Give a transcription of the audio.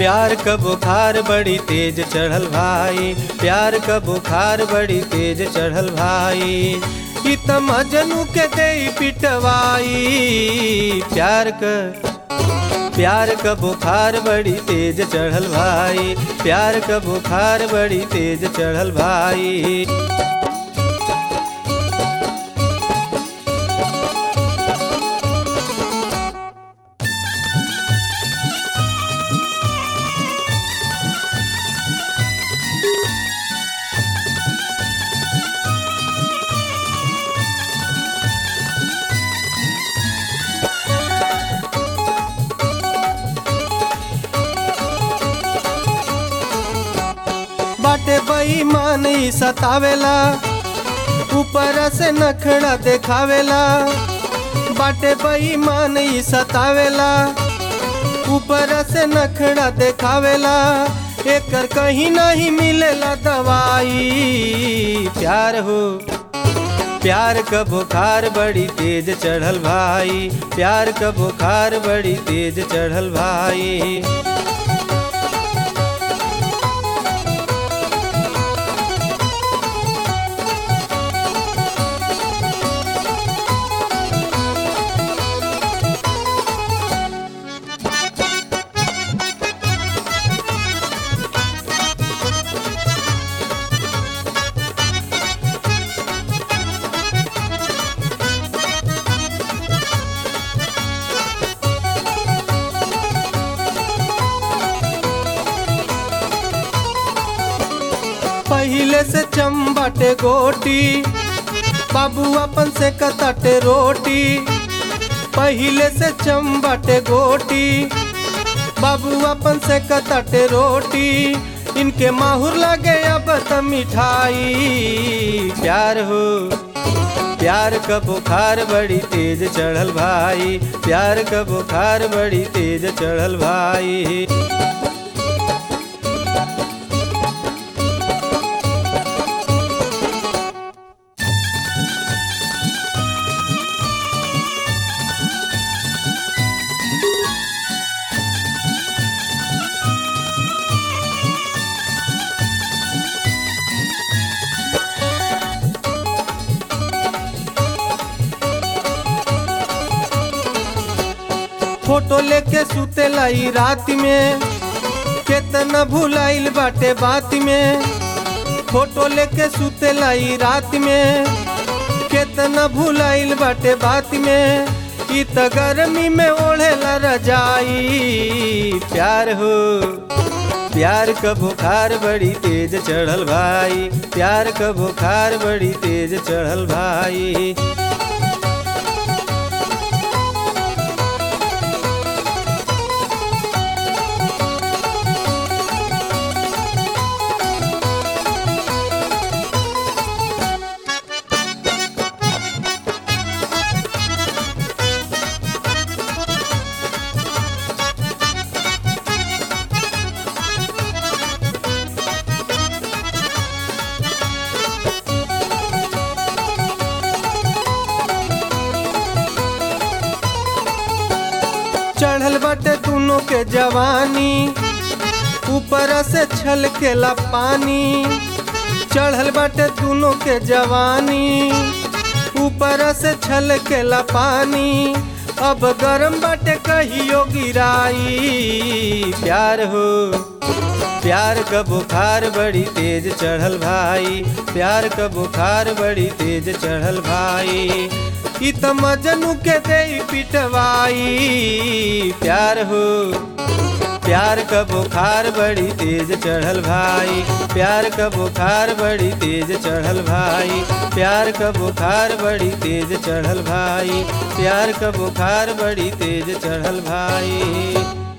प्यार क बुखार बड़ी तेज चढ़ल भाई प्यार क बुखार बड़ी तेज चढ़ल भाई ई त मजनू के दे पिटवाई प्यार क प्यार क बुखार बड़ी तेज चढ़ल भाई प्यार क बुखार बड़ी तेज चढ़ल भाई बाटे बेईमान ई सतावेला ऊपर से नखड़ा देखावेला बाटे बेईमान ई सतावेला ऊपर से नखड़ा देखावेला एकर कहीं नहीं मिलेला दवाई प्यार हो प्यार क बुखार बड़ी तेज चढ़ल भाई प्यार क बुखार बड़ी तेज चढ़ल भाई पहिले से चम्बटे गोटी बाबू अपन से कतटे रोटी पहिले से चम्बटे गोटी बाबू अपन से कतटे रोटी इनके माहुर लगे अब त मिठाई प्यार हो प्यार क बुखार बड़ी तेज चढ़ल भाई प्यार क बुखार बड़ी तेज चढ़ल भाई फोटो लेके सुतेला ई रात में केतना भुलाइल बाटे बात में फोटो लेके सुतेला ई रात में केतना भुलाइल बाटे बात में ई त गर्मी में ओढ़ेला रजाई प्यार हो प्यार क बुखार बड़ी तेज चढ़ल भाई प्यार क बुखार बड़ी तेज चढ़ल भाई चढ़ल बाटे दोनों के जवानी ऊपर से छलकेला पानी चढ़ल बाटे दोनों के जवानी ऊपर से छलकेला पानी अब गरम बाटे कहियो गिराई प्यार हो प्यार क बुखार बड़ी तेज चढ़ल भाई प्यार क बुखार बड़ी तेज चढ़ल भाई ई त मजनू के दे पिटवाई प्यार हो प्यार क बुखार बड़ी तेज चढ़ल भाई प्यार क बुखार बड़ी तेज चढ़ल भाई प्यार क बुखार बड़ी तेज चढ़ल भाई प्यार क बुखार बड़ी तेज चढ़ल भाई